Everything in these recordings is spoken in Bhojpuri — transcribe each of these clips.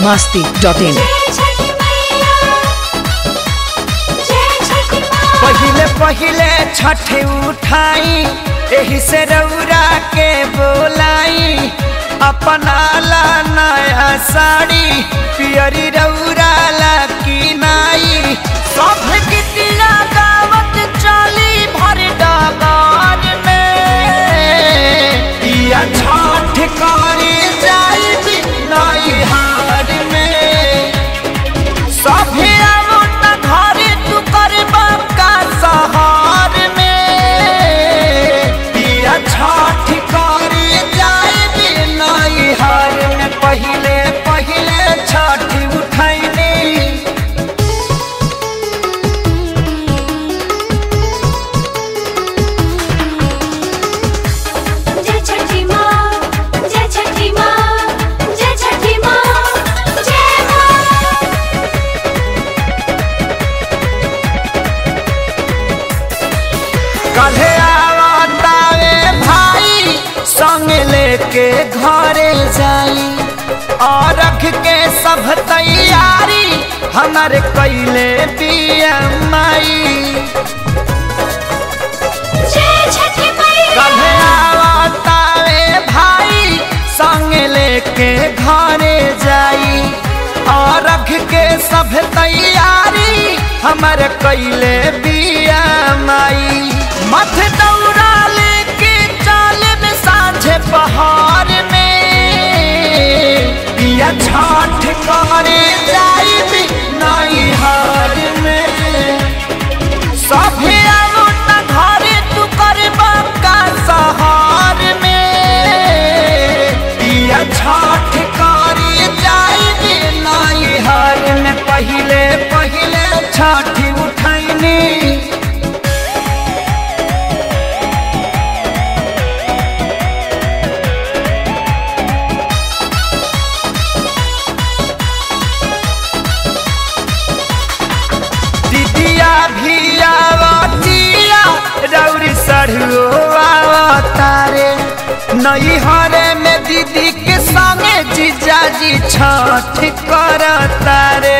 masti dot in. जय छठी मैया जय छठी माँ पहिले पहिले छठ उठाई एही से रौरा के बोलाई अपना ला नया साड़ी पियरी रौरा ला की नाई सब गीतिया गावत चली भर डगार में पिया छठ करी जाई नई हार में सभे आवत घरे तू करबा का सहार में पिया छठ करे जाए बिनाई हार में पहिले पहिले छठ उठैनी जय छठी माँ जय छठी माँ जय छठी माँ जय माँ कल्हे आवतावे भाई संग लेके घरे जाई और रख के सब तैयारी हमारे कैले बिया माई जय छठी मैया कल्हे आवतावे भाई संग लेके घरे जाई और रख के सब तैयारी हमर कैले बिया माई मथ दौड़ा लेके चाल में साझे पहाड़ में बिया छठ करे जाई भी नई हार में सभे आलूट घरे तू करबा का सहार में पिया छठ करी जाई बिनाई हार में पहिले पहिले छठ उठैनी दीदिया भी आवतिया रौरी सढ़ुओ आवतारे नई हरे में दीदी के संगे जीजाजी छठ करतारे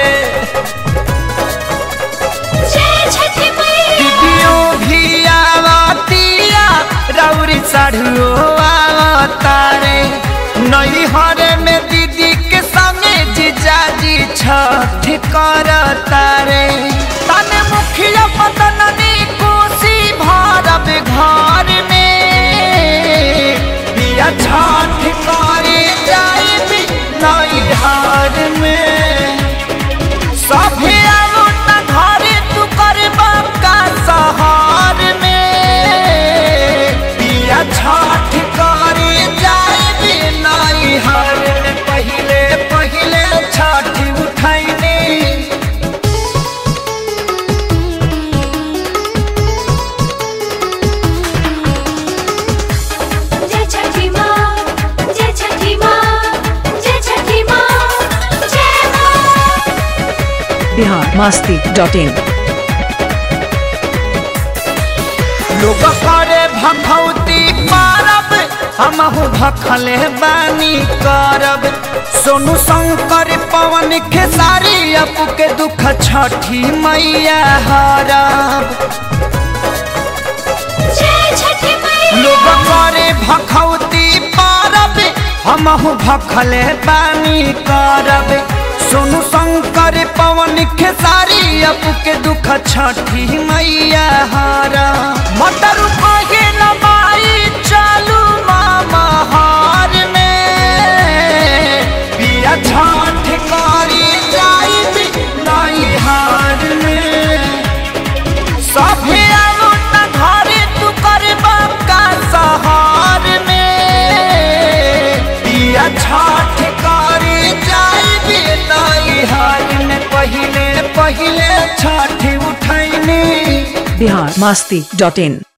जय छठी मैया दीदियों भी आवतिया रौरी सढ़ुओ आवतारे नई हरे में दीदी के संगे जीजाजी छठ करतारे तन मुखिया पतननी कोसी भारत घर में पिया छठ करे जाए भी नई हार में सभे आलूट घरे तू करबा का सहार में पिया छठ करे जाए बिनाई हार में पहिले पहिले छठ उठैनी जय छठी माँ जय छठी माँ जय छठी माँ जय माँ Bihar masti dot in. लोग करे भखौती पारब हमहु भखले बानी करब सोनू शंकर पवन खेसारी अपू के दुख छठी मैया हरब जय छठी मैया लोग करे भखौती पारब हमहु भखले बानी करब सोनू शंकर पवन खेसारी अपू के दुख छठी मैया हारा मटर कहे नबाई चालू मामा हार में पिया छठ करी जाई भी नई हार में सभे आलूट घरे तू करबा का सहार में पिया छठ करे जाई बिनाई हार में पहिले पहिले Chhath उठैनी Bihar masti dot in.